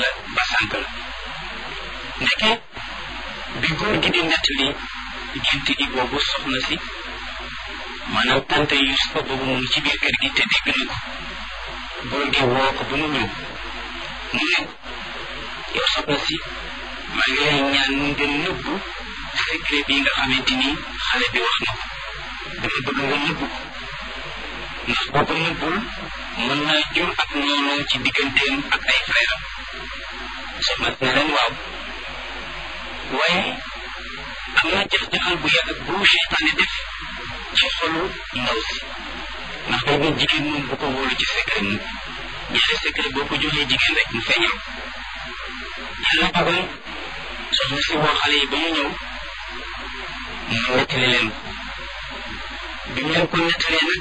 la ba sànk la ndeke bi góor gi di nettali gént gi boobu soxna si maanaam tante Yusufa boobu mu ngi ci biir kër gi te dégg na ko góor gi woo ko ba mu ñëw mu ne yow soxna si maa ngi lay ñaan nga nëbbu secret bi nga xamante ni xale bi wax na ko dama bëgg nga nëbbu ko ndax boo ko nëbbul mën naa jur ak noonu ci digganteem ak ay frère am soxna si ne leen waaw waaye am na jax-jaxal bu yàgg bu seytaane def ci xolu ndaw si ndax day nga jigéen moom bu ko wóolu ci secret mu ñaari secret boo ko joxee jigéen rek mu feeñal yàlla dogal soxna si woo xale yi ba ñu ñëw mu nettali leen ko bi mu leen ko nettalee nag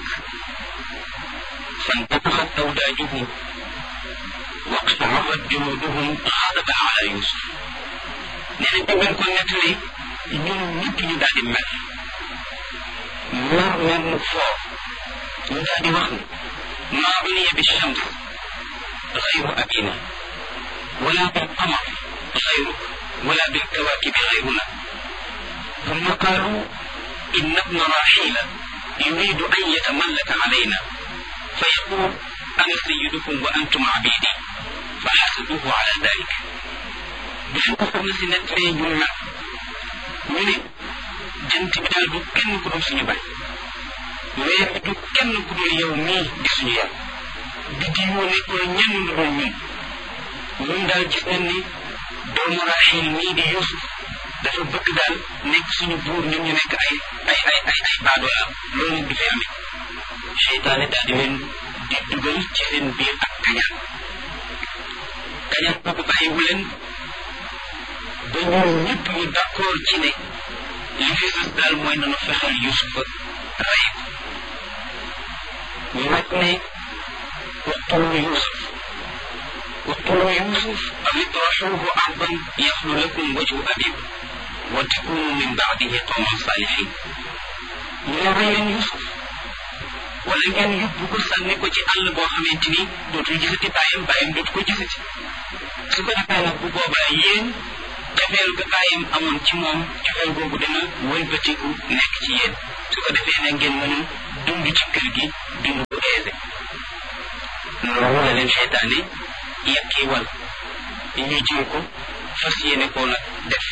فانتفخت أوداجهم واقشعرت جلودهم غضبا على يوسف nee na bi ko nettali ñun ñëpp ñu daal di mer mer mer mu foo ñu daal di wax ne maa uniya bi shams غير أبينا ولا بالقمر غيرك ولا بالكواكب غيرنا ثم قالوا إن ابن راحيل يريد أن يتملك علينا فيقول أنا سيدكم وأنتم عبيدي فحسبوه على ذلك بشو كفرنا سنة ñu nag ñu ne jant bi daal du kenn ku dul suñu baay weer bi du kenn ku dul yow mii di suñu yàlla biddi yoo nekkoon ñenn lu dul ñun ñun daal gis nañ ni doomu Raxiil mii di Yuusuf dafa bëgg daal nekk suñu buur ñun ñu nekk ay ay ay ay ay baadoola loolu du fi amee seytaane daal di leen di dugal ci seen biir ak kañaan kañaan boobu bàyyiwu leen ba ñoom ñëpp ñu d'accord ci ne li fi sës daal mooy nanu fexeel Yuusufa rey ko ñu nag ne waqtulu Yuusuf waqtulu Yuusuf aw itrahuhu ardan yaxlu lakum wajhu abikum wa takunu min baadihi qawman salihin ñu ne rey leen Yuusuf wala ngeen yóbbu ko sànni ko ci àll boo xamante ni dootul gisati bàyyam bàyyam dootu ko gisati su ko defee nag bu boobaa yéen cofeel ga bàyyam amoon ci moom cofeel googu dina wëlbatiku nekk ci yéen su ko defee ne ngeen mën a dund ci kër gi dund bu aisé loolu la leen seytaane yàkkee wal ñu jël ko fas yéene koo nag def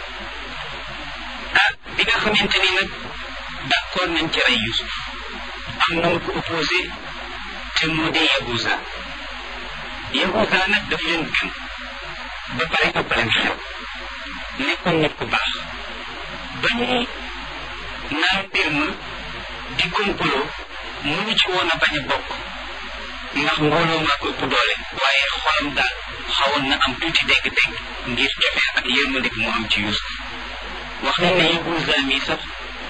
ah bi nga xamante ni nag d'accord nañ ci rey Yusuf am na ko opposé te moo di Yahuza Yahuza nag daf leen gën ba pare ëpp leen xel nekkoon nit ku baax ba ñuy naan mbir ma di complot mënu ci woon a bañ a bokk ndax mbooloo maa ko ëpp doole waaye xolam daal xawoon na am tuuti dégg-dégg ngir cofee ak yërmande bi mu am ci Yuusuf wax nañ ne Yahuza mi sax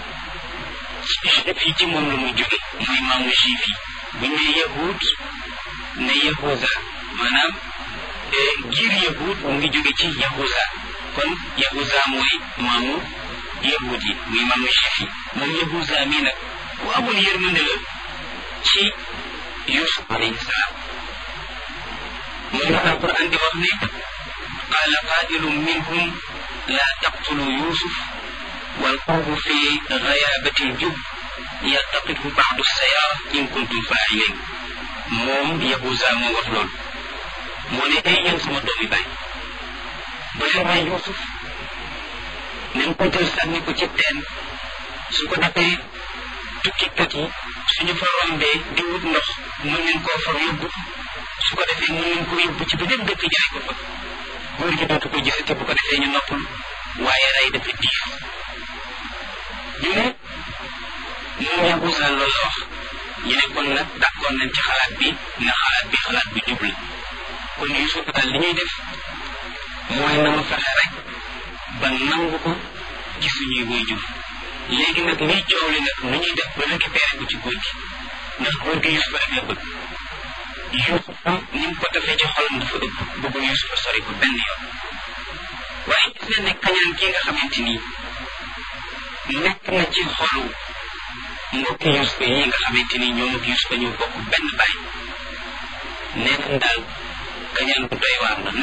fii ci moom la muy jóge mooy maamu juif yi bu ñu ne yahud ne yahuza maanaam giir yahud mu ngi jóge ci yahuza kon yahuza mooy maamu yahud yi muy maamu juif yi moom yahuza mii nag bu amul yërmande la ci yusuf alayhi salaam moom la alquran di wax ne qaala qaa'ilun minhum la taqtulu yusuf والقوم في غيابة الجب يلتقطه بعض السيارة إن كنتم فاعلين موم يهوزا مو wax lool moo ne ay yéen sama doomi baay bu leen rey Yuusuf nañ ko jël sànni ko ci teen su ko defee tukkikat yi suñu fa rombee di wut ndox mën nañ koo far yóbbu su ko defee mën nañ ko yóbbu ci beneen dëkk jaay ko fa góor gi dootu ko gisati bu ko defee ñu noppal waaye rey dafa diis ñu ne moom Yahuza loolu la wax ñu ne kon nag d'accord nañ ci xalaat bi na xalaat bi xalaat bi jub la kon Yuusuf daal li ñuy def mooy na mu fexe rek ba nangu ko ci suñuy waajur léegi nag liy coow li nag nu ñuy def ba récupérer ko ci góor gi ndax góor gi Yuusuf rek la bëgg Yuusuf ni mu ko defee ci xolam dafa ëpp bëggu Yuusuf sori ko benn yoon waaye gis nañ ne kañaan kii nga xamante nii nekk na ci xolu mbokki Yuusufa yi nga xamante ni ñoom ak Yuusufa ñoo bokk benn baay nee nañ daal kañaan bu doy waar la ndax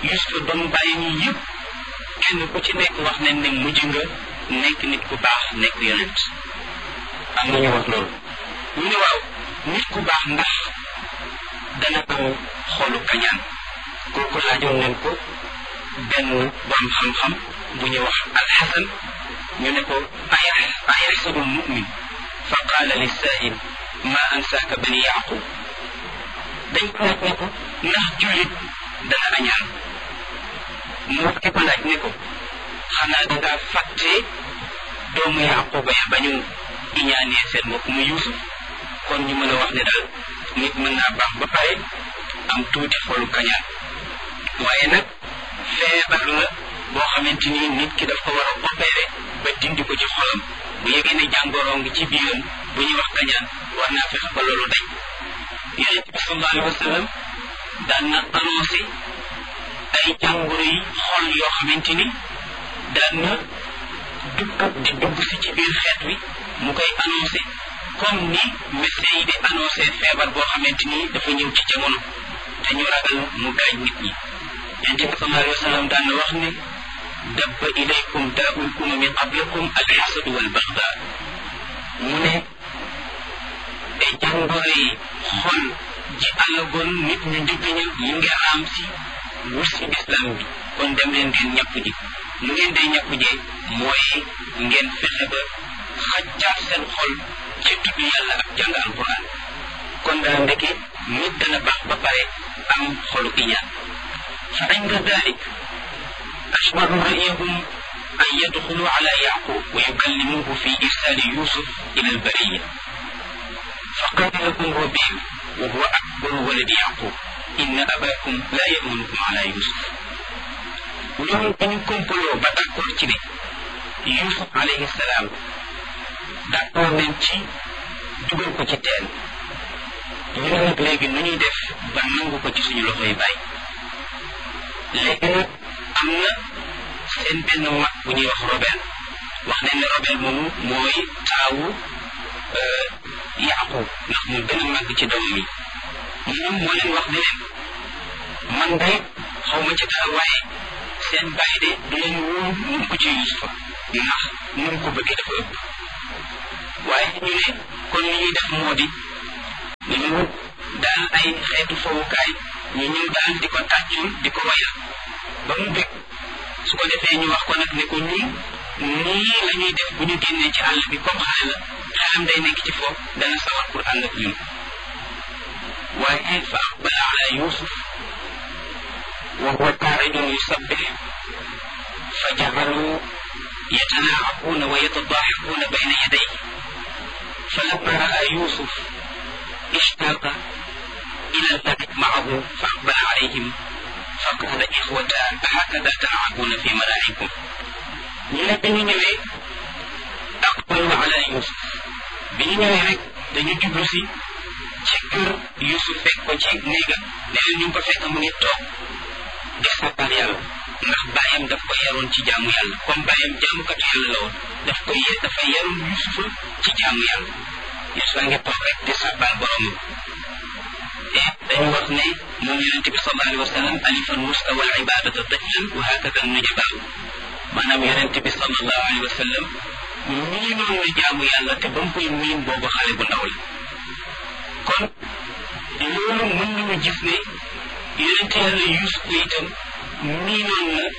Yuusufa doomu bàyyam yi yëpp kenn ku ci nekk wax nañ ne mujj nga nekk nit ku baax nekk yonent am na ñu wax loolu ñu ne waaw nit ku baax ndax dana am xolu kañaan kooku laajoon nañ ko benn borom xam-xam bu ñuy wax alxasan ñu ne ko ayaxsabu lmumin fa qaala lissail ma ansaaka bani yaqub dañ ko laaj ne ko ndax jullit dana añaan mu wax ki ko laaj ne ko xanaa dangaa fàtte doomu yaquba ya ba ñu iñaanee seen mbokk mu yuusuf kon ñu mën a wax ne daal nit mën naa baax ba pare am tuuti xolu kañaan waaye nag feebar la boo xamante ni nit ki daf ko war a opéré ba dindi ko ci xolam bu yëgee ne jàngoroo ngi ci biiram bu ñuy wax kañaan war naa fexe ba loolu dañ yonent bi sallallahu alayhi wa sallam daan na annoncé ay jàngoro yi xol yoo xamante ni daan na dugg di dugg si ci biir xeet wi mu koy annoncé comme ni médecin yi di annoncé feebar boo xamante ni dafa ñëw ci jamono te ñu ragal mu gaañ nit ñi yonent bi sallallahu alayhi wa sallam daan na wax ne dabba ilaykum daa'ul umami qablakum alxasadu wal baxda mu ne ay jàngoro yi xol ji àllagoon nit ñu njëkk ña mu ngi raam si wut si islam bi kon dem leen ngeen ñàpp ji mu ngeen day ñàpp jee mooy ngeen fexe ba xaccaat seen xol ci tudd yàlla ak jàng alquran kon daal ndeke nit dana baax ba pare am xolu iñaan fa inda dalik ashbaru ra'yahum an yadxulu ala yaqub wa yukallimuhu fi irsali yusuf ila albariya فقال لكم ربيع وهو أكبر ولد يعقوب إن أباكم لا يأمنكم على يوسف ñoom dañu kompaloo ba d'accord ci ne Yusuf alayhi salaam d'accord nañ ci dugal ko ci teen ñu ne nag léegi nu ñuy def ba nangu ko ci suñu loxoy bàyyi léegi nag am na seen benn mag bu ñuy wax Robel wax nañ ne Robel moomu mooy taawu Yaqub ndax mu gën a màgg ci doomam yi moom moo leen wax ne leen man de xaw ma ci dara waaye seen bàyyi de du leen wóor mun ko ci Yusufa ndax nun ko bëggee dafa ëpp waaye ñu ne kon li ñuy def moo di ñu daal ay xeetu fowukaay ñu ñëw daal di ko tàccul di ko wayal ba mu bëgg su ko defee ñu wax ko nag ne ko ñun nii la ñuy def bu ñu génnee ci àll bi comme xale la xelam day nekk ci foofu dana sawar pour ànd ak ñun waaye fa aqbala ala yusuf wa huwa qaacidun yusabbih fa jacaluu yatanaacaquuna wa yatadaaxaquuna bayna yaday falamma raa yusuf ishtaaqa ila allabit macahu fa aqbala calayhim fa qaala ixwata hakada talcabuuna fi malaacikum ñu ne bi ñu ñëwee aqbalu ala yusuf bi ñu ñëwee rek dañu jublu si ci kër yusuf fekk ko ci néegam ne leen ñu ngi ko fekk mu ngi toog di sàbbal yàlla ndax bàyyam daf ko yaroon ci jaamu yàlla comme bàyyam jaamukatu yàlla la woon daf ko ye dafa yaroon yusufa ci jaamu yàlla yusufa ngi toog rek di sàbbal boromam te dañu wax ne moom yonente bi sallallahu alayhi wa sallam alifan musta wal ibadata tiflan wa hakada nujabaaw maanaam yonente bi sallallahu alayhi wa sallam miinoon na jaamu yàlla te ba mu koy miin boobu xale bu ndaw la kon loolu mën nañu gis ne yonente yàlla Yuusuf itam miinoon na